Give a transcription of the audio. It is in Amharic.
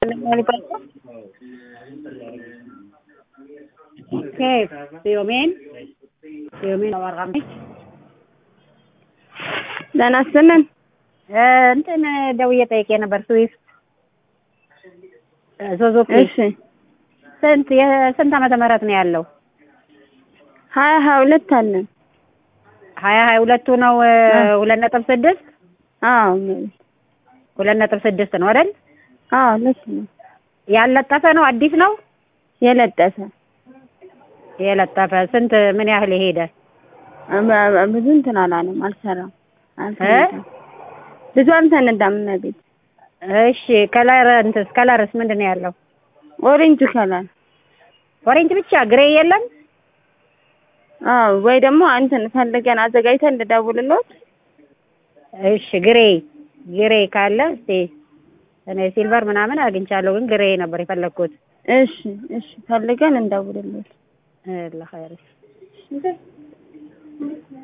كيف في يومين في يومين أو أرقام ደህና ስምን እንትን ደውዬ ጠይቄ ነበር ስዊፍት ሱዙኪ እሺ ስንት የስንት ዓመተ ምህረት ነው ያለው? ሀያ ሀያ ሁለት አለን ሀያ ሀያ ሁለቱ ነው ሁለት ነጥብ ስድስት አዎ ሁለት ነጥብ ስድስት ነው አይደል? አዎ ልክ ነው ያለጠፈ ነው አዲስ ነው የለጠፈ የለጠፈ ስንት ምን ያህል የሄደ በ- ብዙ እንትን አላለም አልሰራም አልተነዳም ብዙ አልተነዳም እና ቤት እሺ ከለር እንትስ ከለርስ ምንድን ነው ያለው? ኦሬንጅ ከለር ኦሬንጅ ብቻ ግሬ የለም? አዎ ወይ ደግሞ እንትን ፈልገን አዘጋጅተን እንድደውልልዎት እሺ ግሬ ግሬ ካለ እስቲ እኔ ሲልቨር ምናምን አግኝቻለሁ ግን ግሬ ነበር የፈለግኩት። እሺ እሺ ፈልገን እንደውልልዎት ለኸይር